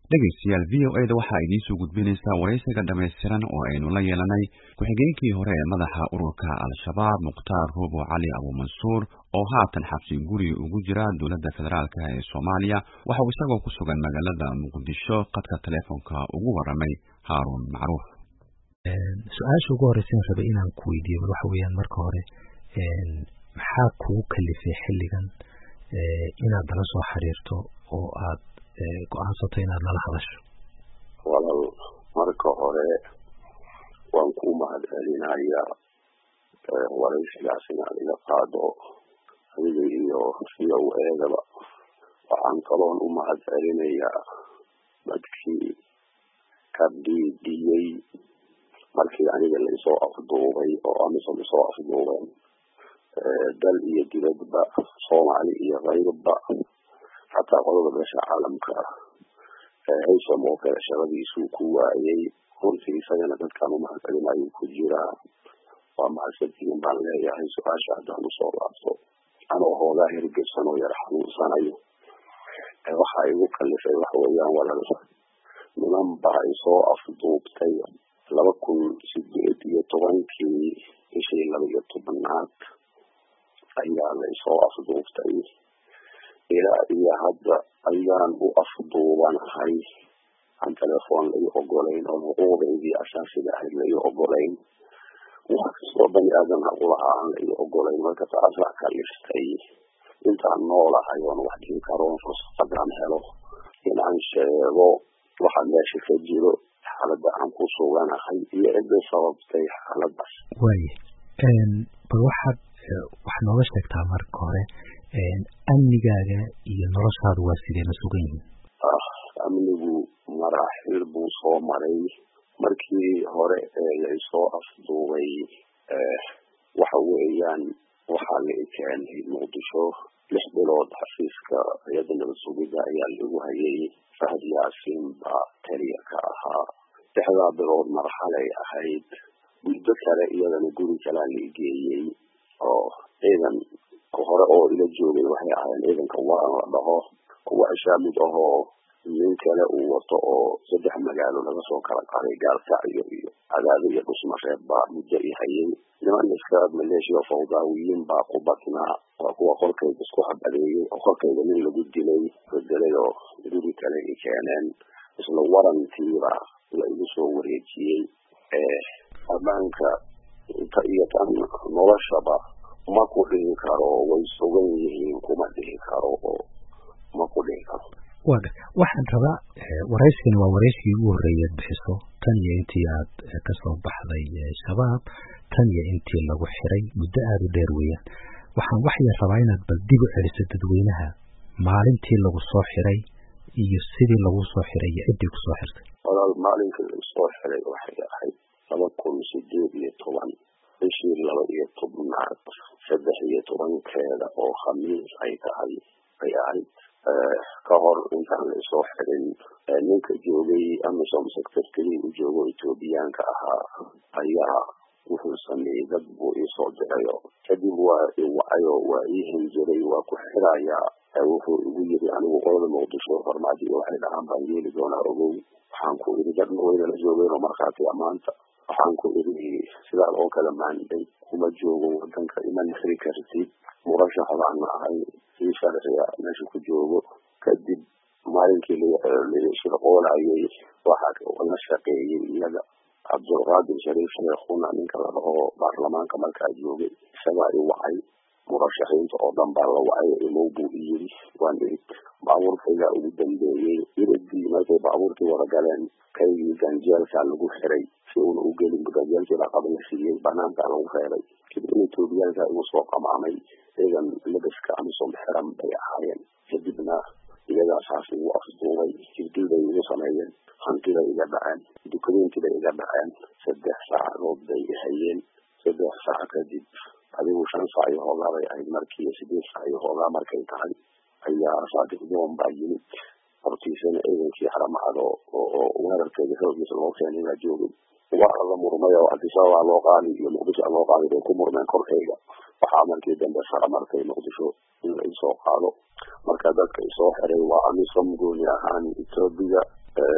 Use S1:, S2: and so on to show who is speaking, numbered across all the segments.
S1: dhegaystayaal v o eda waxaa idiin soo gudbinaysaa waraysiga dhammaystiran oo aynu la yeelanay ku-xigeenkii hore ee madaxa ururka al-shabaab mukhtaar ruubo cali abuumansuur oo haatan xabsi guri ugu jira dowladda federaalk ee soomaaliya waxauu isagoo ku sugan magaalada muqdisho qadka teleefonka ugu waramay haaruun macruuf
S2: su-aasha ugu horeysan rabay inaan ku weydiiyo bal waxa weeyaan marka hore maxaa kugu kalifay xilligan inaad nala soo xiriirto oo aad go-aansato inaad nala hadasho
S3: walaal marka hore waan ku mahad celinaya waraysigaas inaad iga qaado adiga iyo v o eedaba waxaan kaloon u mahad celinayaa dadkii ka dhiidhiyey markii aniga laisoo afduubay oo amisom isoo afduubeen dal iyo dibadba soomaali iyo kayrba xataa qolada beesha caalamka haysom oo kale shaqadiisuu ku waayay runtii isagana dadkaan umahad celinayo ku jiraa waa mahadsantihiin baan leeyahay su-aasha haddaan usoo laabto anoo hoogaa hirgebsan oo yar xanuunsanayo waxaa igu kalifay waxa weeyaan walal niman baa isoo afduubtay laba kun sideed iyo tobankii bishii laba iyo tobanaad ayaa la isoo afduubtay ilaa iyo hadda ayaan u afduubanahay aan telefoon lai ogolayn oo xuquuqdaydii asaasiga ahayd lai ogolayn wax kastoo bani aadan haqulaha aan lai ogolayn marka taasaa kaliftay intaan noolahay oon wax dhihi karoon fursadaan helo inaan sheego waxa meesha ka jiro xaaladda aan ku suganahay iyo cidda sababtay xaaladaas
S2: waaya bal waxaad wax nooga sheegtaa marka hore amnigaaga iyo noloshaadu waa sidee ma sugan yihiin
S3: amnigu maraaxil buu soo maray markii hore ee laisoo afduubay waxa weeyaan waxaa la keenay muqdisho lix bilood xafiiska hay-adda nabad sugidda ayaa lagu hayay fahad yaasiin baa taliya ka ahaa lixdaa bilood marxalay ahayd muddo kale iyadana guri kalaa la geeyey oo ciidan hore oo ila joogay waxay ahaayeen ciidanka waan la dhaho kuwa ashaamid ahoo nin kale uu wato oo saddex magaalo laga soo kala qaday gaalkacyo iyo cadaado iyo dhusmareeb baa muddo i hayay niman iska maleeshiya fawdaawiyiin baa ku badnaa waa kuwa qorkayga isku habadeeyey oo qorkayga nin lagu dilay bedelay oo guri kale i keeneen isla warantiiba la igu soo wareejiyey ammaanka inta iyo tan noloshaba ma ku dhihi karo way sugan yihiin kuma dhihi karo oo ma ku dhihi karo
S2: waga waxaan rabaa waraysigani waa waraysigii ugu horreeyaad bixiso tan iyo intii aad kasoo baxday shabaab tan iyo intii lagu xiray muddo aada u dheer weeyaan waxaan waxyar rabaa inaad bal dib u celiso dadweynaha maalintii lagu soo xiray iyo sidii lagu soo xiray iyo ciddii kusoo xirtay
S3: walaal maalinkii lagu soo xiray waxay ahayd laba kun sideed iyo toban bishii laba iyo tobnaad saddex iyo tobankeeda oo khamiis ay tahay ay ahayd ka hor intaan la isoo xirin ninka joogay amisom secretary u joogo ethoobiyaanka ahaa ayaa wuxuu sameeyey dad buu iisoo dirayo kadib waa iwacayo waa ii hinjiray waa ku xirayaa wuxuu igu yiri anigu qolada muqdisho farmaajo waxay dhahaan baan yeeli doonaa ogow waxaan ku iri dad waynala joogeenoo markhaatiya maanta waxaan ku iri sidaas oo kale maanday kuma joogo wadanka iman xiri kartid murashax baan ahay si sharciga meesha ku joogo kadib maalinkii shirqoolayay waxaa la shaqeeyey iyaga cabdulqaadir shariif sheekhuna ninka la dhaho baarlamaanka markaa joogay isagaa i wacay murashaxiinta oo dhan baa la wacay imow buu i yiri waan irid baabuurkaygaa ugu dambeeyey iridii markay baabuurkii wada galeen kaygii ganjeelkaa lagu xiray si uuna u gelin ganjeelkii laqaba la siiyey banaankaa lagu reebay kadib in etoobiyaanka igu soo qamaamay ciidan labaska amisom xiran bay ahaayeen kadibna iyagaa saas igu afduubay jirdil bay igu sameeyeen hantiday iga dhaceen dukumeenti bay iga dhaceen saddex saacadood bay i hayeen saddex saac kadib adigu shan saac iyo hoogaa bay ahayd markii sideed saac iyo hoogaa markay tahay ayaa saadiq doon baa yimid hortiisana ciidankii haramacad oo weerarkeeda xoogiisa loo keenay baa joogay waa la murmay oo adisababaa loo qaadi iyo muqdisho loo qaadi bay ku murmeen korkayga waxaa markii dambe sara markay muqdisho in la isoo qaado marka dadka isoo xiray waa amisom gooni ahaan etoobiya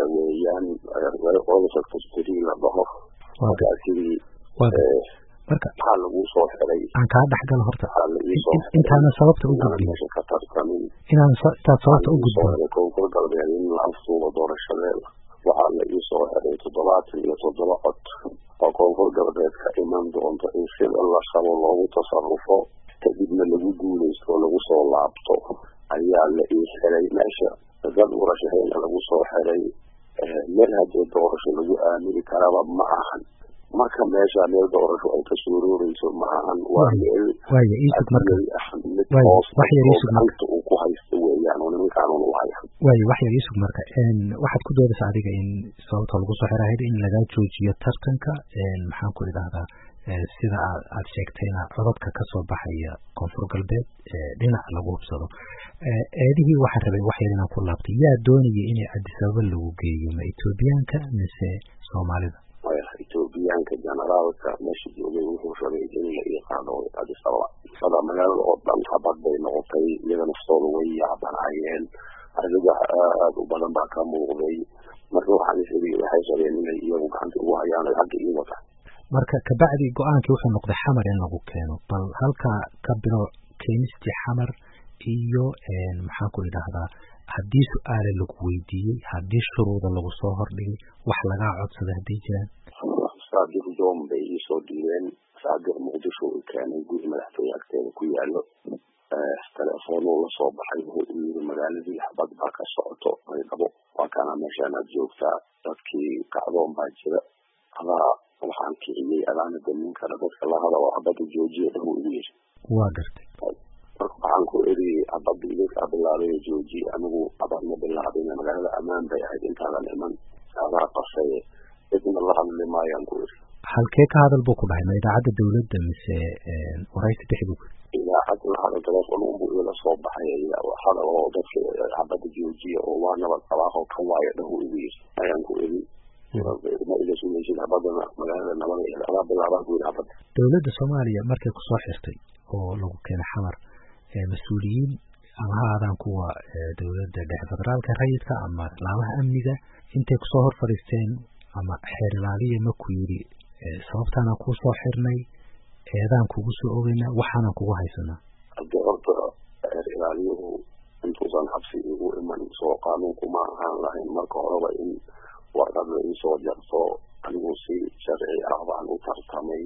S3: oil secretary la dhaho markaa sidii
S2: marka
S3: maxaa lagu soo xiray
S2: aan kaa dhexgalo horta
S3: waxaa la iisoo xiray
S2: intaana sababta u
S3: inaan
S2: gudbin
S3: meesha ka tartamin
S2: inaan sa- intaad sababta u gudbo
S3: koonfur galbeed in la afsuubo doorashadeeda waxaa la iisoo xiray toddobaatan iyo toddoba cod oo koonfur galbeed ka iman doonto in sida la rabo loogu tasarufo kadibna lagu guuleysto oo lagu soo laabto ayaa la ii xiray meesha dad urashahayna lagu soo xiray meel haddee doorasho lagu aamini karaba ma ahan marka meesha meel doorasho ay ka suurooreyso ma ahan waa meel
S2: waaya iisug marka
S3: admay ah mid
S2: Waayo,
S3: hoos
S2: wax yar
S3: oo
S2: iisug marka.
S3: gacanta uu ku haysto weeyaan oo nimankaan u haya
S2: waaya wax yar iisug marka een, waxaad ku doodaysaa adiga in sababta lagu soo xiray ahayd in lagaa joojiyo tartanka een, maxaan ku idhahdaa ee, sida aad aad sheegtayna codadka ka soo baxaya koonfur galbeed ee, dhinac lagu hubsado Ee, eedihii waxaan rabay wax yar inaan ku laabtay yaa doonaya inay Addis Ababa lagu geeyo ma Etoobiyaanka mise Soomaalida
S3: maya etoobiyaanka generaalka meesha joogay wuxuu rabay in la ii qaado Addis Ababa sada magaalada oo dhan habad bay noqotay iyaga naftooda way yaabanaayeen argagax aad u badan baa ka muuqday marka waxaan isiri waxay rabeen inay iyagu gacanta ugu hayaan ay xagga ii wata
S2: marka kabacdi go-aankii wuxuu noqday xamar in lagu keeno bal halkaa ka bilow keenistii xamar iyo een, maxaan ku idhahdaa haddii su-aale lagu weydiiyey haddii shuruuda lagu soo hordhigay wax lagaa codsaday hadday jiraan
S3: saadir joom bay iisoo dhiibeen saadir muqdisho uu keenay guri madaxtooye agteeda ku yaalo telefoonuu lasoo baxay wuxuu u yiri magaaladii xabad baa ka socoto maydhabo waa kana meeshaan aad joogtaa dadkii kacdoon baa jira adaa waxaan kiciyey adaana damin kara dadka lahada oo xabada joojiya dhahu igu yiri
S2: waa gartay
S3: marka waxaan ku eri xabada idinkaa bilaabay joojiye anigu xabad ma bilaabin magaalada ammaan bay ahayd intaadan iman adaa qasaye cidna la hadli maayaan ku eri
S2: halkee ka hadal buu ku dhahay ma idaacadda dawladda mise een, waraysi dhexdu
S3: idaacad la hada telefoon unbu ila soo baxay hadal oo dadka xabada joojiya oo waa nabad qabaaqo kan waayo dhahu igu yiri ayaan ku eri ma iga sugaysid xabadana magaalada nabada iyo adaa bilaabaan ku yiri xabada
S2: dowladda soomaaliya markay kusoo xirtay oo lagu keenay xamar ee mas-uuliyiin ama ha aadaan kuwa ee, dowladda dhexe federaalka rayidka ama laamaha amniga intay kusoo hor fadhiisteen ama xeer ilaaliya ma ku yidhi ee, sababtaanaan kuu soo xirnay eedaan kugu soo ogeynaa waxaanaan kugu haysanaa
S3: haddii horta reer ilaaliyuhu intuusan xabsi igu iman soo qaanuunku ma ahaan lahayn marka horeba in warqad la iisoo jarto anigu si sharci ah baan u tartamay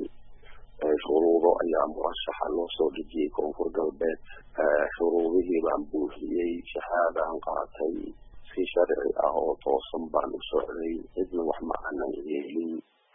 S3: shuruudo ayaa murashaxa loo soo dejiyey koonfur galbeed shuruudihii baan buuxiyey shahaadaan qaatay si sharci ah oo toosan baan u socday cidna wax ma aanan yeelin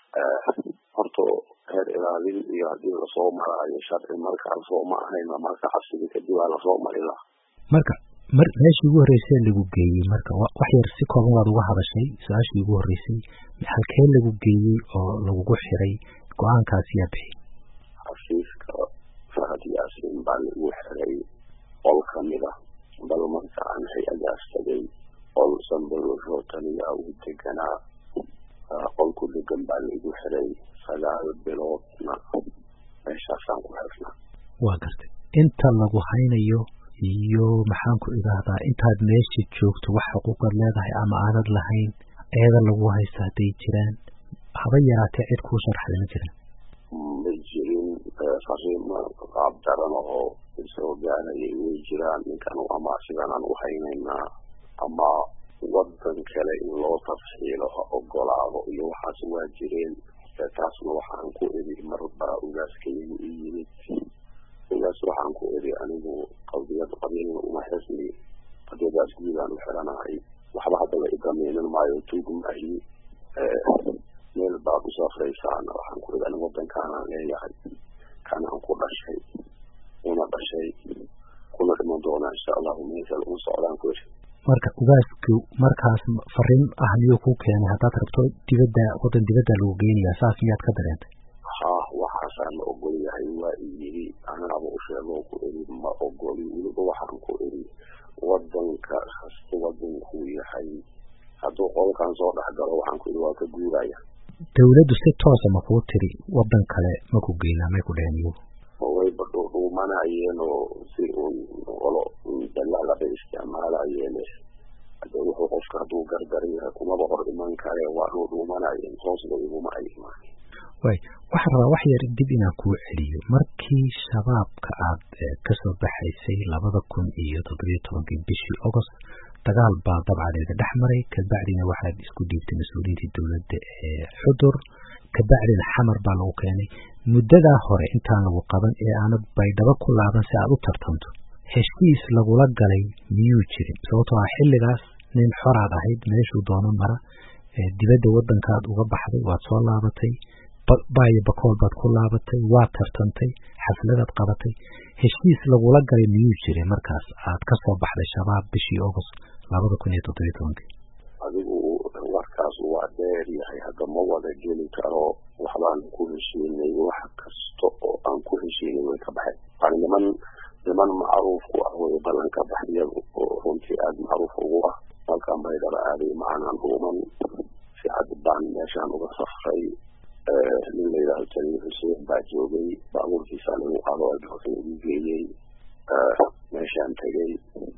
S3: horta reer ilaalin iyo haddii lasoo maraayo sharci markaasoo ma ahayna marka xabsiga kadib aa lasoo mari laha
S2: marka mar meeshii ugu horreysay lagu geeyey marka wa- wax yar si kooban waad uga hadashay su-aashii ugu horreysay halkee lagu geeyey oo lagugu xiray go-aankaas yaa bixi
S3: xafiiska fahad yaasin baa lagu xiray qol kamid ah bal marka aan hay-adaas tagay qol sanbalosho taniyaa uu deganaa qol ku degan baa laigu xiray sagaal biloodna meeshaasaan ku xirnaa
S2: waa gartay inta lagu haynayo iyo maxaan ku idhaahdaa intaad meesha joogto wax xuquuqaad leedahay ama aanad lahayn eeda lagu haysta hadday jiraan haba yaraatee cid kuu sharxday ma jiraan
S3: ma jirin fariimo qaab daran oo isoo gaarayay way jiraan ninkan ama sidanaan u haynaynaa ama wadan kale in loo tafxiilo ha ogolaado iyo waxaas waa jireen taasna waxaan ku eri marbaa ugaaskaygu i yimid ugaas waxaan ku eri anigu qadiyad qabiilna uma xisni qadiyadaas guudaan u xiranahay waxba haddaba idameynan maayo tuugmaahi meel baad u safraysaan waxaan ku eri anigu wadankaanaan leeyahay kanaan ku dhashay una dhashay kuna dhiman doonaa insha allahu meesal u socdaan ku eri
S2: marka ugaasku markaas fariin ah miyuu kuu keenay haddaad rabto dibadda waddan dibadda lagu geynayaa saas miyaad ka dareentay
S3: ha waxaasaa la ogol yahay waa i yiri anaaba u sheegoo ku eri ma ogoli weliba waxaan ku eri wadanka kasta wadankuu yahay hadduu qolkan soo dhex galo waxaan ku eri waa ka guuraya
S2: dawladdu si toosa ma kuu tiri waddan kale ma ku geynaa may ku dheheen iyagu
S3: wayba dhuudhuumanayeen oo si un olo dalaalaba isticmaalayeen hadee wuxuu qofka hadduu gardaran yahay kumaba hor iman kare waa loo dhuumanaya hoosba iguma ay imaan
S2: way waxaan rabaa wax yar dib inaan kuu celiyo markii shabaabka aad kasoo baxaysay labada kun iyo toddobiyo tobankii bishii agost dagaal baa dabcadeeda dhex maray kabacdina waxaad isku dhiibtay mas-uuliyiintii dowladda ee xudur kabacdina xamar baa lagu keenay muddadaa hore intaan lagu qaban ee aanad baydhabo ku laaban si aad u tartanto heshiis lagula galay miyuu jirin sababtoo ah xilligaas nin xoraad ahayd meeshuu doono mara dibadda waddankaad uga baxday waad soo laabatay baayo bakool baad ku laabatay waad tartantay xafladaad qabatay heshiis lagula galay miyuu jiray markaas aad ka soo baxday shabaab bishii agost labada kun iyo toddobiyo tobankii
S3: adigu warkaas waa dheer yahay hadda ma wada geli karo waxbaan ku heshiinay wax kasta oo aan ku heshiinay way ka baxeen yani niman niman macruuf ku ah way ballanka baxyadu oo runtii aada macruuf ugu ah halkan baydhaba aaday macanaan dhuuman si cad baan meeshaan uga safray nin la yidhahdo jaliil xuseen baa joogay baabuurkiisa lagu qaado albakan ugu geeyey meeshaan tegey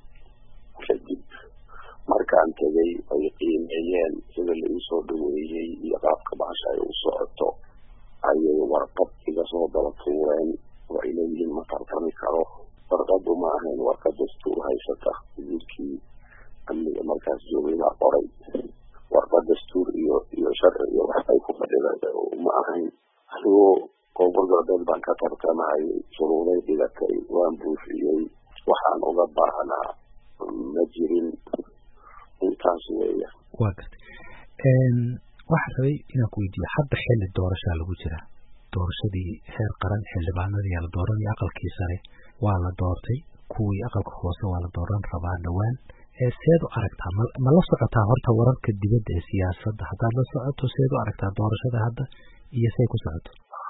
S3: kadib markaan tegey ay qiimeeyeen sida la iisoo dhaweeyey iyo qaabka bahasha ay u socoto ayay warqad iga soo daba tuureen oo ay leeyihiin ma tartami karo warqadu ma ahayn warqad dastuur haysata wiilkii amniga markaas joogay baa qoray warqad dastuur iyo iyo sharci iyo wax ay ku fadhida ma ahayn anigoo koonfur galbeed baan ka tartamayay shuruuday dhigatay waan buufiyey waxaan uga baahnaa ma jirin intaas weeya
S2: waa gartay waxaan rabay inaan ku weydiiyo hadda xilli doorashaa lagu jira doorashadii heer qaran xildhibaanadii la dooranay aqalkii sare waa la doortay kuwii aqalka hoose waa la dooran rabaa dhowaan seed u aragtaa ma la socotaa horta wararka dibadda ee siyaasadda haddaad la socoto seed u aragtaa doorashada hadda iyo say ku socoto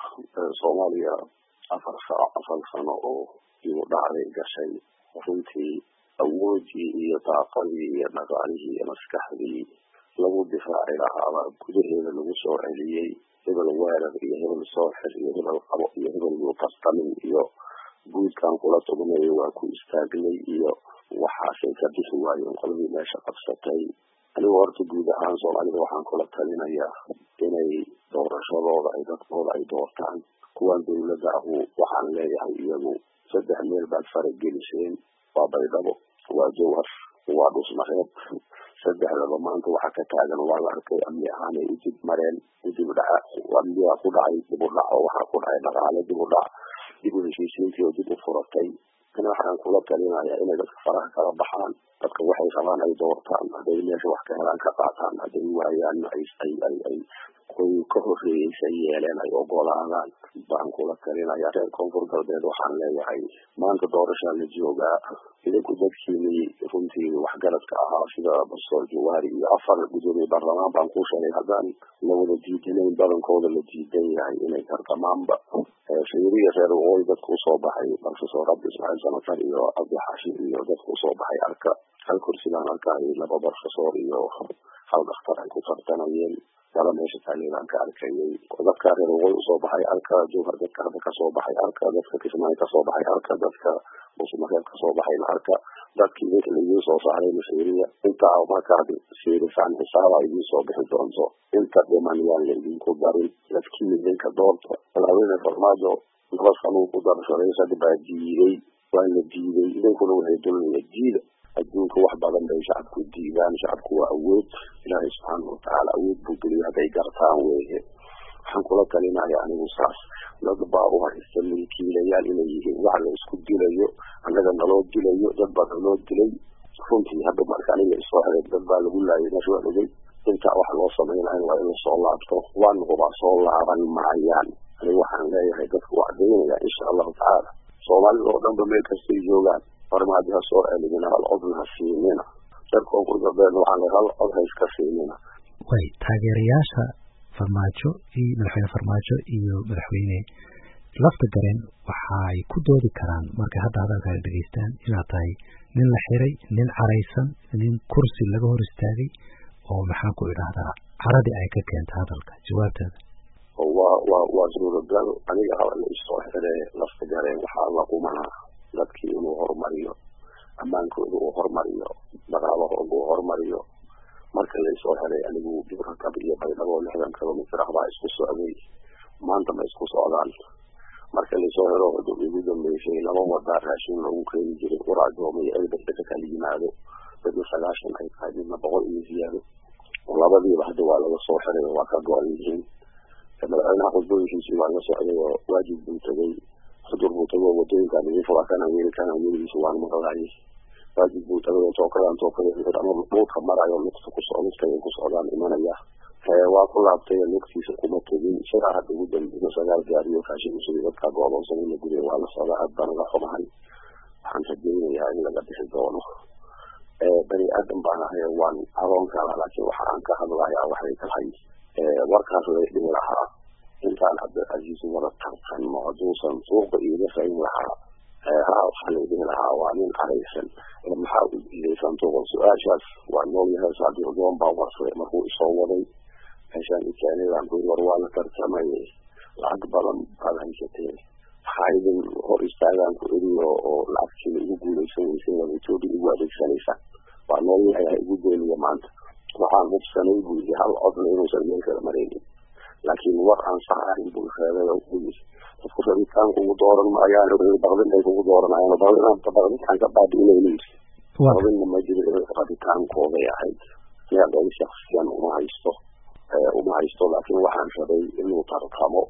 S3: soomaaliya afar sano afar sano oo igu dhacday gashay runtii awoodii iyo daaqadii iyo dhaqaalihii iyo maskaxdii lagu difaaci lahaabaa gudaheeda lagu soo celiyey hebel weerar iyo hebel sooxir iyo hebel qabo iyo hebel yuutartamin iyo guudkan kula tugnayo waa ku istaagnay iyo waxaasay ka bixi waayeen qoladii meesha qabsatay anigu horta guud ahaan soomaalida waxaan kula talinayaa inay doorashadooda ay dadkooda ay doortaan kuwan dawladda ahu waxaan leeyahay iyagu saddex meel baad farageliseen waa baydhabo waa jawhar waa dhusmareeb saddexdaba maanta waxa ka taagan waa la arkay amni ahaanay u dib mareen u dib dhaca amnigaa ku dhacay dib u dhac oo waxaa ku dhacay dhaqaale dib u dhac dib u heshiisiintii oo dib u furatay kana waxaan kula talinayaa inay dadka faraha kala baxaan dadka waxay rabaan ay doortaan hadday meesha wax ka helaan ka qaataan hadday waayaanna ay ay ay ay kuwii ka horreeyeysa yeeleen ay ogolaadaan baan kula talinaya reer koonfur galbeed waxaan leeyahay maanta doorashaa la joogaa idinku dadkiinii runtii waxgaradka ahaa sida bastoor jawaari iyo afar gudoomiye baarlamaan baan kuu sheegay haddaan la wada diidanayn badankooda la diidan yahay inay tartamaanba shayriya reer waqooyi dadku usoo baxay professor cabdi ismaaciil samatar iyo cabdixaashi iyo dadku usoo baxay arka hal kursi baan arkay laba professor iyo hal dhakhtar ay ku tartanayeen dala meesha taageeraan ka arkayay dadka reer waqooyi usoo baxay arka jowhar dadka hadda kasoo baxay arka dadka kismaayo kasoo baxay arka dadka busmareeb kasoo baxayna arka dadkii idinka laidiin soo saaray mashariya intaa markaad fiirisaan xisaaba idiin soo bixi doonto inta dhiman yaan laidinku darin dadkii idinka doorta madaxweyne farmaajo laba sanuu ku darshaday sad baa diiday waa la diiday idinkuna waxay dulnaya diida adduunka wax badan bay shacabku diidaan shacabku waa awood ilaahay subxaana watacaala awood buu geliyay hadday gartaan weeye waxaan kula talinaya anigu saas dad baa u haysta milkiilayaal inay yihiin wax la isku dilayo annaga naloo dilayo dad baa naloo dilay runtii hadda marka aniga isoo helay dad baa lagu laayay meesha waa ogey intaa wax loo samaynayo waa in lasoo laabto waanugubaa soo laaban maayaan anigu waxaan leeyahay dadku waa cadaynaya insha allahu tacaala soomaalida oo dhanba meel kastay joogaan farmaadi ha soo celinina hal codna ha siinina reer koonfur galbeedna waxaan leeyahay hal cod ha iska siinina
S2: way taageerayaasha farmaajo iyo madaxweyne farmaajo iyo madaxweyne lafta gareen waxaay ku doodi karaan markay hadda hadalkaada dhegeystaan inaad tahay nin la xiray nin caraysan nin kursi laga hor istaagay oo maxaan ku idhaahdaa caradii ay ka keenta hadalka jawaabteeda
S3: waa waa waa suuragal aniga haba la isoo xire lafta gareen waxaa la qumanaa dadkii inuu horumariyo ammaankooda uu hormariyo dagaalahooda uu hormariyo marka laysoo helay anigu dibrakab iyo baydhabo lixdan kilomitr ah baa isku socday maanta ma isku socdaan marka laysoo helo igu dambeysay laba wadaa raashin lagu keeni jiray uraajooma iyo elderdeka kala yimaado midna sagaashan ay tahay midna boqol iyo ziyaado labadiiba hadda waa laga soo xiray oo waa ka go-an yihiin madaxweynaha qudbooyinkiisii waa laga socday oo waajib buu tegay xudur buu tegay oo wadooyinkaan idin fura kana yeeli kana yeeligiisa waan maqlaayay waajib buu tagay oo tookadan tookada ama dhulka marayo lugta kusoo lugta ay ku socdaan imanaya waa ku laabtay lugtiisa kuma tegin sidaa hadda ugu dambeeyo sagaal gaariyo raashin usugay dadkaa go-doonsan in la guriya waa la socdaa aad baan uga xumahay waxaan rajeynayaa in laga bixi doono bani aadan baan ahay waan adoon kala laakiin waxa aan ka hadlayaa waxay tahay warkaas la dhihi lahaa intaan cabdilcasiis wada tartanno hadduusan suuqa iiga rayn lahaa ha waxaa la dhihi lahaa waa nin araysan maxaa u diiday santuuqa su-aashaas waa noolyahay saadiqdoon baa warsaday markuu isoo waday meeshaan ikeenidaan ku war waa la tartamay lacag badan baad haysateen maxaa idin hor istaagaan ku eri oo lacagtiina igu guulaysan weysay wada etoobiya igu adeegsanaysaa waa noolyahay ha igu beeliya maanta waxaan hubsanay buu yidhi hal codna inuusan meel kala maraynin laakiin war aan sax ahayn buu sheegay oo u yidhi dadku rabitaanka ugu dooran maayaan baqdin ay kugu dooranayaan baqdinaanta baqdinkaan ka baabi'inayna yidhi baqdinna ma jiro rabitaankooday ahayd siyaadooda shaksiyan uma haysto uma haysto laakiin waxaan rabay inuu tartamo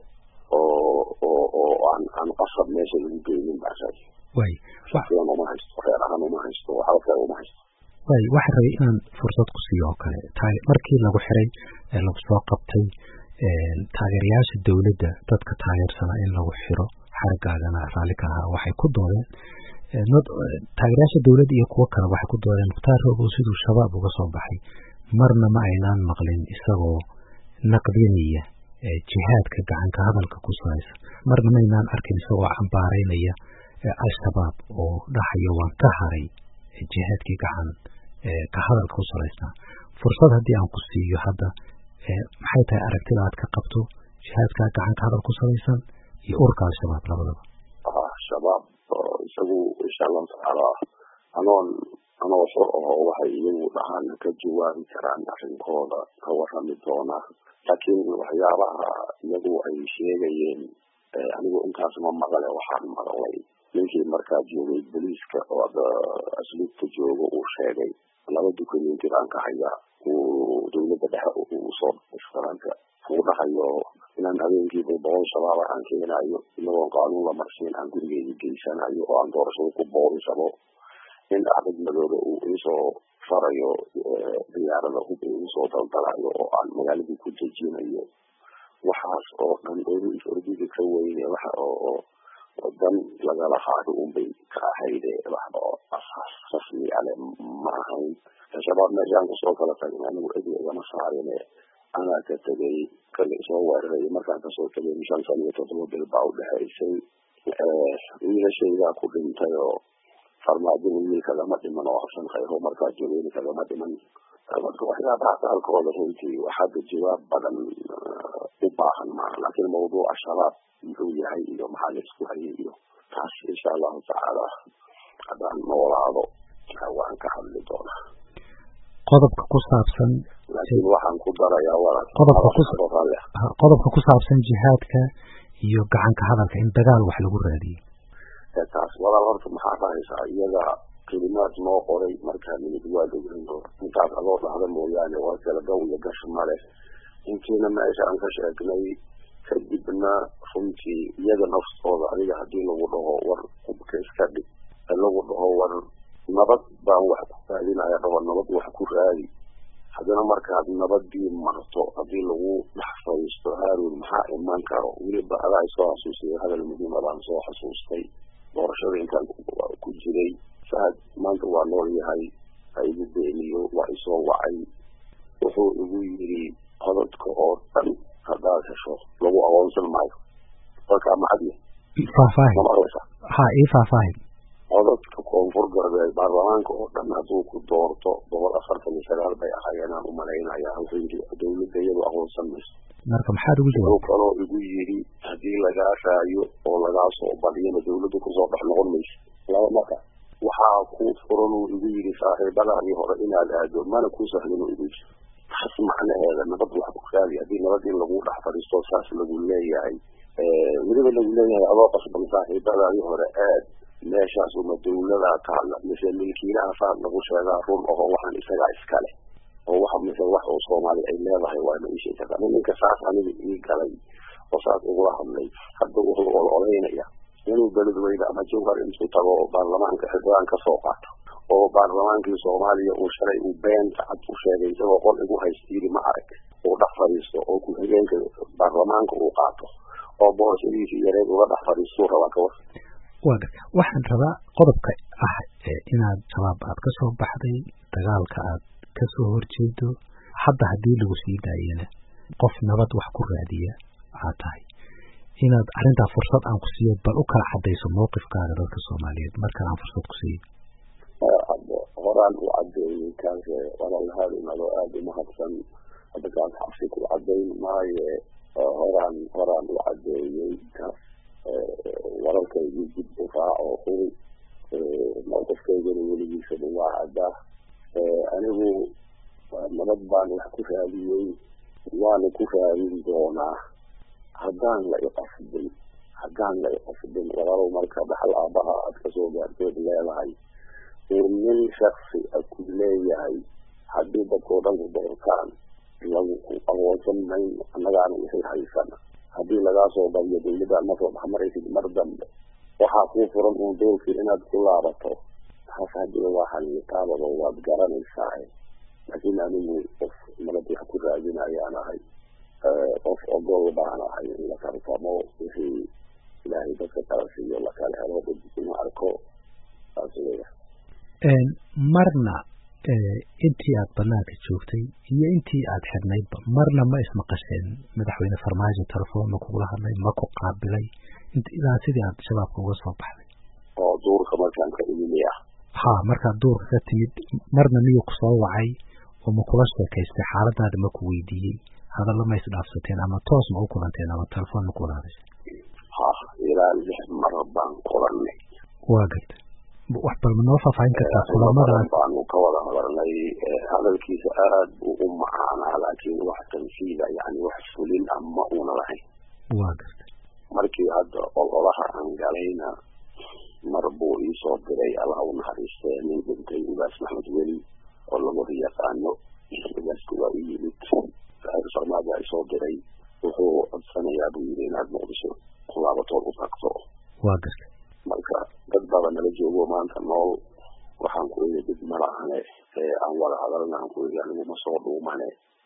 S3: oo oo oo aan aan qasab meesha lagu geynin baan rabay
S2: way
S3: shaksiyan uma haysto reer ahaan uma haysto waxba uma haysto
S2: way waxaan rabay inaan fursad ku siiyo oo kale taay markii lagu xiray ee lagu soo qabtay taageerayaasha dowladda dadka taageersanaa in lagu xiro xaragaagana raalli ka ahaa waxay ku doodeen taageerayaasha dowladda iyo kuwo kale waxay ku doodeen mukhtaar rogow siduu shabaab uga soo baxay marna ma aynaan maqlin isagoo naqdinaya jihaadka gacanka hadalka ku salaysan marna maynaan arkin isagoo cambaaraynaya al-shabaab oo dhahayo waan ka haray jihaadkii gacan ka hadalka ku salaysnaa fursad haddii aan ku siiyo hadda maxay tahay aragtida aad ka qabto jihaadka gacan ka hadal ku salaysan iyo urka al-shabaab labadaba
S3: shabaab isagu insha allahu tacaala anoon anoo xor aho waxay iyagu dhahaan ka jawaabi karaan arrinkooda ka warami doona laakiin waxyaabaha iyagu ay sheegayeen anigu intaas ma maqle waxaan maqlay ninkii markaa joogay boliiska oo asluubta jooga uu sheegay laba dukumeenti baan ka hayaa uu dowladda dhexe uu soo faranka uu dhahayo inaan habeenkiiba boqol shabaaba aan keenayo inagoon qaanuun la marsiin aan gurigeyga geysanayo oo aan doorashada ku boorisabo in axmed madoobe uu iisoo farayo diyaarada hub igu soo daldalayo oo aan magaaladii ku dejinayo waxaas oo dhan ordiga ka weyne waxa oo dan lagala haado unbay ka ahayde waxba oo asaas rasmi ale ma ahayn shabaab meeshaan kusoo kala tagin anigu edi igama saarine anaa ka tegay kale soo weeraray markaan kasoo tegay shan sano iyo toddoba bil baa udhexaysay wiilashaydaa ku dhintay oo farmaajada wiil kagama dhiman oo xasan khayro markaa joogeyni kagama dhiman marka waxyaabaha qaalkooda runtii waxaada jawaab badan u baahan maaha laakiin mawduuca shabaab muxuu yahay iyo maxaa laisku hayay iyo taas insha allahu tacaala haddaan noolaado waan ka hadli doonaa
S2: qodobka ku saabsan
S3: laakiin waxaan ku darayaa walaal
S2: qodobka ku qodobka ku saabsan jihaadka iyo gacanka hadalka in dagaal wax lagu raadiyey
S3: taas walaal horta maxaa rahaysaa iyaga kelimaad noo qoray markaa nimid waa dhogrin doona intaas adoo dhahda mooyaane waa kala gaw iyo gash male intiina meesha aan ka sheegnay kadibna runtii iyaga naftooda adiga hadii lagu dhaho war hubka iska dhig lagu dhaho war nabad baan wax ku raadinaya dhaho nabad wax ku raadi haddana markaad nabadii marto hadii lagu dhex fadhiisto haarun maxaa iman karo weliba adaa soo xasuusiyay hadal muhiima baan soo xasuustay doorashada intaan ku jiray saad maanta waa nool yahay ha igu beeniyo waa isoo wacay wuxuu igu yiri cododka oo dhan haddaad hesho lagu aqoonsan maayo dalkaa macadya
S2: faahfaahin
S3: mamaqlaysa
S2: ha ii faahfaahin
S3: cododka koonfur galbeed baarlamaanka oo dhan hadduu ku doorto boqol afartan iyo sagaal bay ahaayeen aan umalaynaya wuxuu yiri dawladda iyadu aqoonsan mayso
S2: marka maxaad ugu
S3: wuxuu
S2: jawaabtay
S3: kaloo igu yiri haddii lagaa raayo oo lagaa soo badiyana dawladda kusoo dhex noqon mayso laba marka waxaa kuu furan uu igu yidhi saaxiibadaadii hore inaad aado mana kuu sahlin igu jiro taas macnaheeda nabad wax ku raadi haddii nabad in lagu dhex fadhiisto saas lagu leeyahay weliba lagu leeyahay adoo qasban saaxiibadaadii hore aad meeshaas uma dawladaa taalla mise milkiilaha saas lagu sheegaa run aho waxaan isagaa iskale oo waxa mise wax oo soomaali ay leedahay waa ma ii sheegi kartaa ninka saas aniga ii galay oo saas igula hadlay hadda wuxuu ololeynaya inuu beledweyne ama jawhar intuu tago oo baarlamaanka xildhibaan ka soo qaato oo baarlamaankii soomaaliya uu shalay uu beenta cad u sheegay isagoo qol igu haystiiri ma arag uu dhex fadhiisto oo ku-xigeenka baarlamaanka uu qaato oo boorashadiisii yareed uga dhex fadhiistuu rabaa kawar
S2: waa garta waxaan rabaa qodobka ah inaad shabaab aad ka soo baxday dagaalka aad ka soo horjeedo hadda haddii lagu sii daayana qof nabad wax ku raadiya waxaa tahay inaad arrintaa fursad aan ku siiyo bal u kala cadayso mawqifkaaga dadka soomaaliyeed markan aan fursad ku siiyo
S3: horaan u cadeeyey kaas walaalhaadinado aada umahadsan hadda kaas xabsi ku cadayn maaye horaan horaan u cadeeyey kaas wararkaygii dib u raaco huri mawqifkaygana weligiisa dhawaa caddaa anigu nabad baan wax ku raadiyey waana ku raadin doonaa haddaan la iqasbin haddaan la iqasbin walaalow marka dhaxal aabaha aad kasoo gaarteed leedahay ur nin shaksi a ku leeyahay haddii dadkao dhan ku doortaan lagu ku aqoonsan mayno annagaana wixii haysana haddii lagaa soo badiyo dawladdaad ma soo dhexmaraysid mar dambe waxaa kuu furan uun doolkii inaad ku laabato taas haddii waa xalitaabado waad garanaysaa laakiin anigu qof nabad wax ku raadinayaan ahay qof ogol baan ahay in la tartamo wixii ilaahay dadka kala siiyo lakala helo dadkuna arko saas weya
S2: marna intii aad banaanka joogtay iyo intii aad xidhnaydba marna ma ismaqasheen madaxweyne farmaajo telefoon ma kugula hadlay ma ku qaabilay ilaa sidii aad shabaabka uga soo baxday
S3: oo duurka markaan ka imimiya
S2: ha markaad duurka ka timid marna miyuu kusoo wacay oo ma kula sheekaystay xaaladaada ma ku weydiiyey hadalla ma isdhaafsateen ama toos ma u kulanteen ama telefoon ma kula hadashay
S3: ha ilaa lix mar baan kulanay
S2: waa garta wax bal ma noo faahfaahin kartaa kulamadaas
S3: baanu ka wada hadalnay hadalkiisa aad buu u macaanaa laakiin wax tanfiida yani wax fulin ah ma una lahayn
S2: waa garta
S3: markii hadda ololaha aan galayna mar buu iisoo diray allah u naxariistee nin dhintay ugaas maxmed weli oo labada yaqaano ugaaska waa u yimid farmaaja isoo diray wuxuu codsanayaa buu yidhi inaad muqdisho kulaabatood u tagto
S2: waa garta
S3: marka dad baba nala joogo maanta nool waxaan ku iri dib malahane aan wada hadalna aan ku iri anigu ma soo dhuumane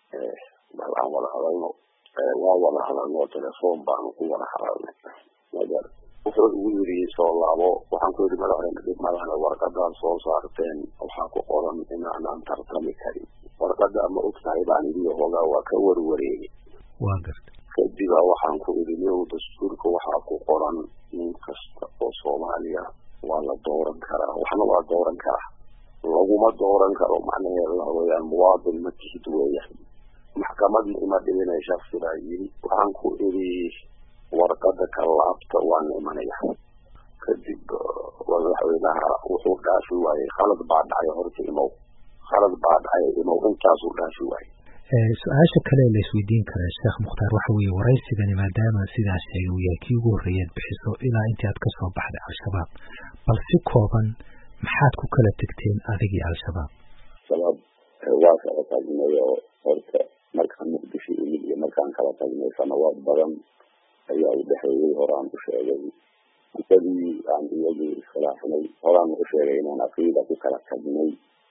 S3: bal aan wada hadalno waa wada hadalno telefoon baanu ku wada hadalnay magar wuxuu igu yiri soo laabo waxaan ku iri madaxweyne dib malahane warqadaad soo saarteen waxaa ku qoran inaanaan tartami karin warqada ma og tahay baan idii hogaa waa ka warwareegay
S2: waa garta
S3: kadiba waxaan ku iri niyow dastuurka waxaa ku qoran nin kasta oo soomaaliya waa la dooran karaa waxna waa dooran karaa laguma dooran karo macnaheeda waxa weeyaan muwaadin ma tihid weeyaan maxkamadna ima dhibinay shaksi baa yiri waxaan ku iri warqada ka laabta waan imanaya kadib madaxweynaha wuxuu dhaafi waayey khalad baa dhacay horta imow khalad baa dhacay imow intaasuu dhaafi waayey
S2: su-aasha kale la isweydiin kara sheekh mukhtaar waxa weeye waraysigani maadaama sidaas sheegay uu yahay kii ugu horreeyaad bixiso ilaa intii aad kasoo baxday al-shabaab bal si kooban maxaad ku kala tegteen adigii al-shabaab
S3: shabaab waa kala tagnay oo horta markaan muqdisho imid iyo markaan kala tagnay sanawaad badan ayaa u dhexeeyey horaan u sheegay muddadii aan iyagii iskhilaafnay horaan u sheegay inaan aqiida ku kala tagnay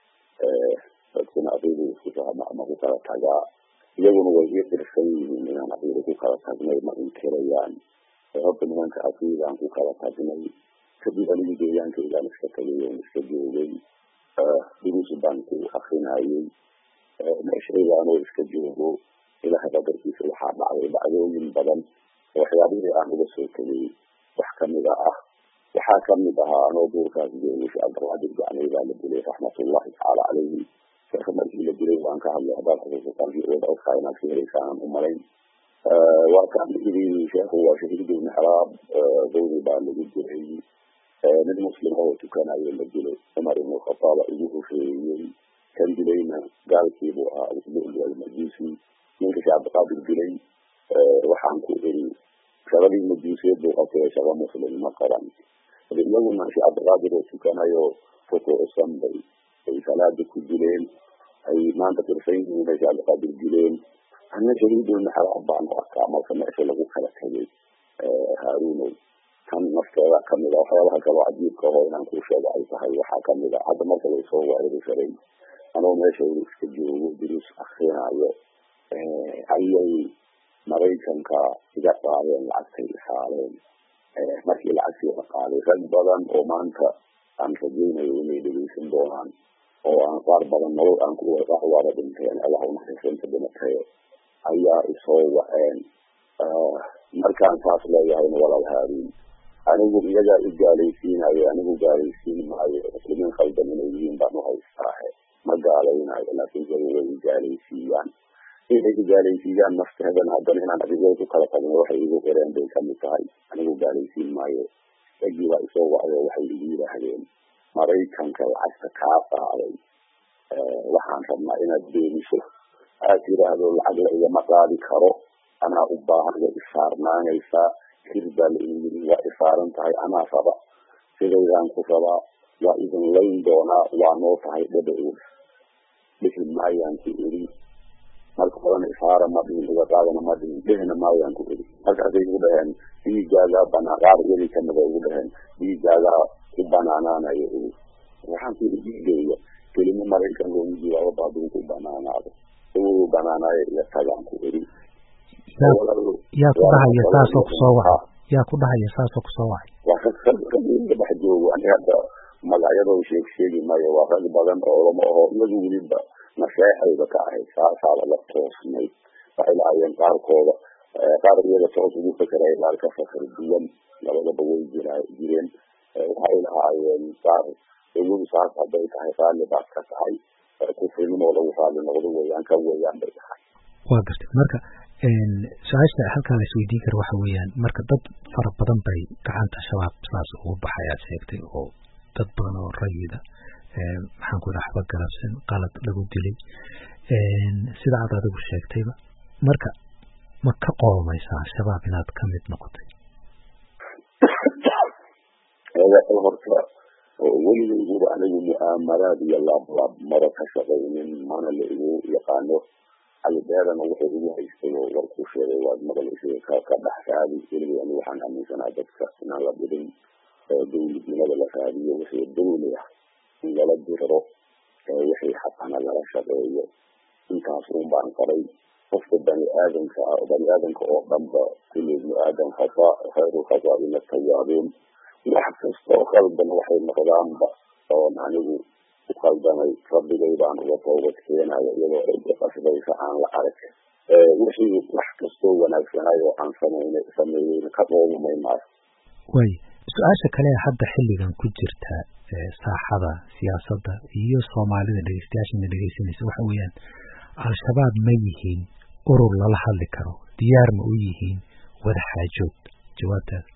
S3: dadkuna aqiida isku fahma ama ku kala tagaa iyaguna way ii dirsan yihiin inaan aqiida ku kala tagnay ma inkirayaan horta nimanka aqiidaan ku kala tagnay kadib anigu deegaankaygaan iska tagay oon iska joogay duruus baan ku akrinayay meeshaygaanoo iska joogo ilaha qadarkiisa waxaa dhacday dhacdooyin badan oo waxyaabihii aan uga soo tegay wax kamida ah waxaa kamid ahaa anoo duurkaas joogay sheekh cabdilqaadir gacnay baa la dilay raxmatullahi tacaala calayhi sheekha markii la dilay waan ka hadlay haddaad xusuusataan fiicooda ogtaa inaad ka helaysaan umalayn waa kaan idii sheekhu waa shahiid ibn xaraab dawri baa lagu diray nin muslim oo tukanayo la dilay cumar ibnu khataaba ugu horeeyey kan dilayna gaalkiibuu ahaa lulu almajuusi ninka sheekh cabdiqaadir dilay waxaan ku iri shaqadii majuusiyeed buu qabtay shaqa muslim ma qaran iyaguna sheekh cabdiqaadir oo tukanayo rukuucsan bay ay salaada ku dileen ay maanta tirsan yihiin bay sheekh cabdiqaadir dileen ana shahiiduna xalaal baan u arkaa marka meesha lagu kala tegay haaruunow kan nafteeda kamida waxyaabaha kaloo cajiibka oo inaan kuu sheego ay tahay waxaa kamida hadda marka laysoo weerari karay anoo meesha inu iska joogo duruus akrinayo ayay maraykanka iga qaadeen lacagtay xaaleen markii lacagtii la qaaday rag badan oo maanta aan rajaynayo inay dhegeysan doonaan oo aan qaar badan nolol aan ku waara dhinteen allah unaxariisanta dhimatayo ayaa isoo waceen markaan saas leeyahayna walaal haaruun anigu iyagaa i gaalaysiinayo anigu gaalaysiin maayo muslimiin khaldan inay yihiin baan uhaystaahe ma gaalaynayo laakiin iyagu way i gaalaysiiyaan inay i gaalaysiiyaan nafteedan haddana inaan adigay ku kala tagno waxay igu qireen bay kamid tahay anigu gaalaysiin maayo ragii baa isoo wacyo waxay igu yidhaahdeen maraykanka lacagta kaa qaaday waxaan rabnaa inaad beeniso aad tiraahdo lacag la igama qaadi karo anaa u baahan way isaarnaanaysaa hir baa la ii yiri waa isaaran tahay anaa raba sidaydaan ku rabaa waa idin layn doonaa waa noo tahay dhaba ool dhihi maayaan ku iri marka horena isaara ma dhihin iga qaadana ma dhihin dhihina maayaan ku iri markaasay igu dhaheen dhiigaagaa banaa qaar iyadii kamida igu dhaheen dhiigaagaa ku banaanaanayo iri waxaan ku iri dhiigayga kelimo maraykan loogu jiwaabo baaduu ku banaanaado igu banaanaayo iyo tagaan ku iri
S2: yaa ku dhahaya saasoo kusoo wacay yaa ku dhahaya saasoo kusoo wacay
S3: waa rag rag rag iga dhex joogo ani hadda magacyadoo sheeg sheegi maayo waa rag badan oo lama aho iyagu weliba naseexayba ka ahayd saasaaba la toosnayd waxay lahaayeen qaarkooda qaar iyaga toos ugu fekeray qaar ka fakar duwan labadaba way jira jireen waxay lahaayeen qaar iyagu saas hadday tahay raalli baad ka tahay kufrinimo lagu raalli noqdo weeyaan kan weeyaan bay tahay
S2: waa gartay marka su-aasha halkaa la isweydiin kara waxa weeyaan marka dad fara badan bay gacanta shabaab saas ugu baxay aad sheegtay oo dad badan oo rayida maxaan ku dhaha waxba galabsan qalad lagu dilay sida aad adigu sheegtayba marka ma ka qoomaysaa shabaab inaad ka mid noqotay
S3: horta weligayguba anigu mu'aamaraad iyo laablaab maba ka shaqaynin mana la igu yaqaano calibeerana wuxuu igu haystay oo warkuu sheegay waad maqlaysay ka ka dhex raadi weligay anigu waxaan aaminsanaa dadka inaan la dirin dawladnimada la raadiyo wixii dawli ah in lala diriro wixii xaqana lala shaqeeyo intaas un baan qaray qofka bani aadamka ah bani aadamka oo dhanba kulli ibnu aadam khata khayru khataa'ina tawaabiin wax kasta oo khaldan waxay noqdaanba oon anigu ku khaldamay rabbigay baan uga toobad keenayo iyadoo cidda qasbaysa aan la arag wixii wax kastoo wanaagsanay oo aan sameynay sameeyeyna ka dhoomamay maayo
S2: way su-aasha kale ee hadda xilligan ku jirta saaxada siyaasadda iyo soomaalida dhegeystayaashana dhegeysanaysa waxa weeyaan al-shabaab ma yihiin urur lala hadli karo diyaar ma u yihiin wada xaajood jawaabtaada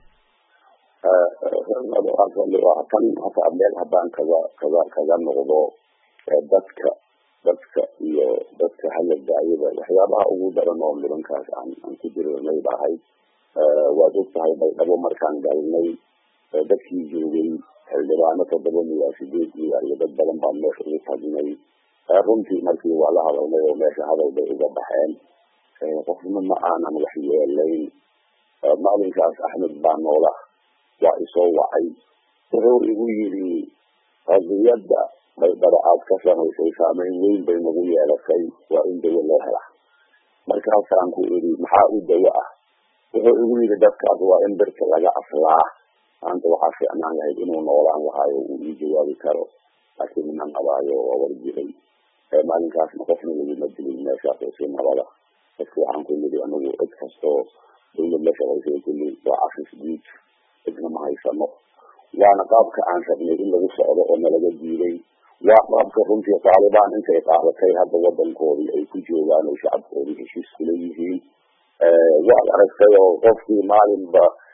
S3: tan hataa meel haddaan kaga kaga kaga noqdo dadka dadka iyo dadka halagaayada waxyaabaha ugu daran oo nimankaas aan aan ku jirinay bahay waad og tahay baydhabo markaan galnay dadkii joogay xildhibaano toddoba miyaa sideed miyaa iyo dad badan baan meesha ugu tagnay runtii markii waa la hadalnay oo meesha hadal bay uga baxeen qofna ma aanan wax yeelayn maalinkaas axmed baa noola waa isoo wacay wuxuu igu yidhi qadiyadda baydhabo aad ka samaysay saameyn weyn bay nagu yeelatay waa in dawo loo hela markaasaan ku idhi maxaa u dawo ah wuxuu igu yidhi dadkaas waa in birta laga aslaa maanta waxaa fiicnaan lahayd inuu noolaan lahaayo uu ii jawaabi karo laakiin ina nabaayo waa war jiray maalinkaasna qofna laguma dilin meeshaas oo si nabada dadka waxaan ku yidhi anigu cid kastoo dawlad la shaqaysay kulli waa cafis guud cidna ma haysano waana qaabka aan rabnay in lagu socdo oo nalaga diiday waa qaabka runtii taalibaan intay qaadatay hadda wadankoodii ay ku joogaan oo shacabkoodii heshiis kula yihiin waad aragtay oo qofkii maalinba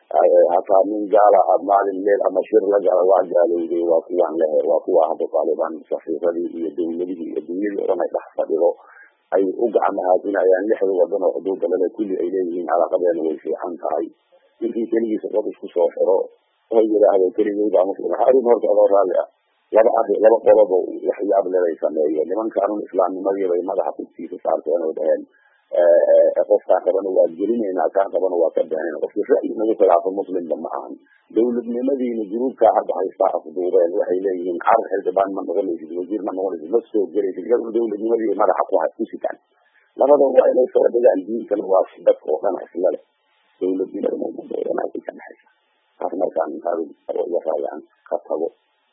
S3: hataa nin gaala a maalin meel ama shir la gala waa gaalowday waa kuwaan lehe waa kuwa hadda taalibaan safiiradii iyo dawladihii iyo dunyadii o dhan ay dhex fadhido ay u gacmahaadinayaan lixda wadan oo xuduudda lale kulli ay leeyihiin calaaqadeena way fiican tahay ninkii keligiisa dad isku soo xiro oo yidhaahdo keligay baa muslim harin horta adoo raalli ah laba ari laba qodobo waxyaab leday sameeyeen nimankaanun islaamnimadii bay madaxa kugtiisa saarteen oo dhaheen qofkaan rabana waa gelinaynaa kaan rabana waa ka beenayna qofki ra'yi nagu khilaafo muslimba ma ahan dawladnimadiina junuubkaa hadda haystaa afduubeen waxay leeyihiin carar xildhibaan ma noqonaysid wasiir ma noqonaysid ma soo gelaysid iyaduna dawladnimadii madaxa ku ku sitaan labadan waa inay soo dhigaan diinkana waa si dadka oo dhan isla leh dawladnimada mumadoodan ay ka dhexaysa taas markaan iga raayaan ka tago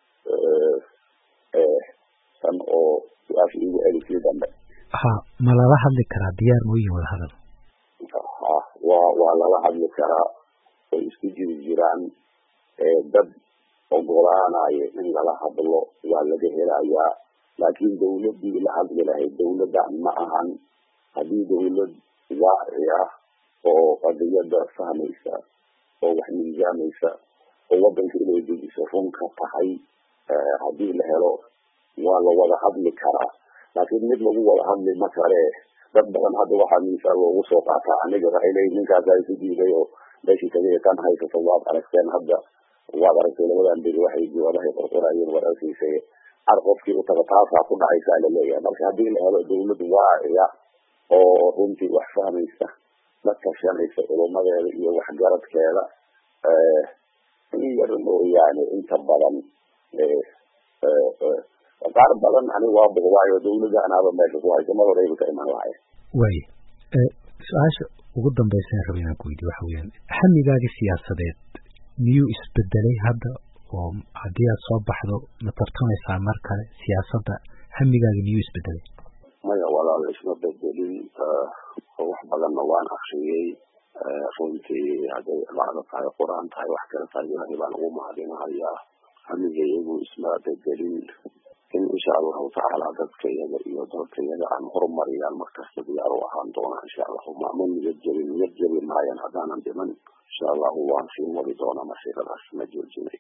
S3: tan oo su-aasha igu celisii dambe
S2: ha ma lala hadli karaa diyaar mooyin wada hadal
S3: ha waa waa lala hadli karaa way isku jiri jiraan dad ogolaanayo in lala hadlo waa laga helayaa laakin dawladii la hadli lahayd dawladdan ma ahan haddii dawlad waaci ah oo qadiyada fahmaysa oo wax miisaamaysa oo wadanka inay dejiso run ka tahay haddii la helo waa la wada hadli karaa laakiin mid lagu wada hadli ma kale dad badan hadda waxaa miisaal loogu soo qaataa aniga waxay leeyihin ninkaasa isu diiday oo meeshii tagay kan haysato waad aragteen hadda waad aragtay labadan beri waxay joodahay qorqorayeen war arkiisay ar qofkii utaga taasaa ku dhacaysaa laleeyahay marka haddii la helo dawlad waaciya oo runtii wax fahmaysa la tashanaysa culumadeeda iyo waxgaradkeeda in yar mooyaane inta badan qaar badan ani waa boqdaayo dawladda anaaba meesha ku haysa mar horeyba ka iman lahay
S2: way su-aasha ugu dambaysa raba inaan ku weydiyo waxa weyaan hamigaagi siyaasadeed miyuu isbedelay hadda oo haddii aad soo baxdo ma tartamaysaa mar kale siyaasadda hamigaagi miyuu isbedelay
S3: maya walaal isma bedelin wax badanna waan akriyey runtii hadday lacdo tahay qur-aan tahay wax kale tahay ilahay baan ugu mahadinahayaa hamiga iyagu isma bedelin in insha allahu tacaala dadka iyaga iyo dalka iyaga aan horumariyaan markasta diyaar u ahaan doonaa insha allahu mama niyad jebin niyad jebi maayan haddaanan dhiman insha allahu waan sii wadi doonaa masiiradaas ma joojinay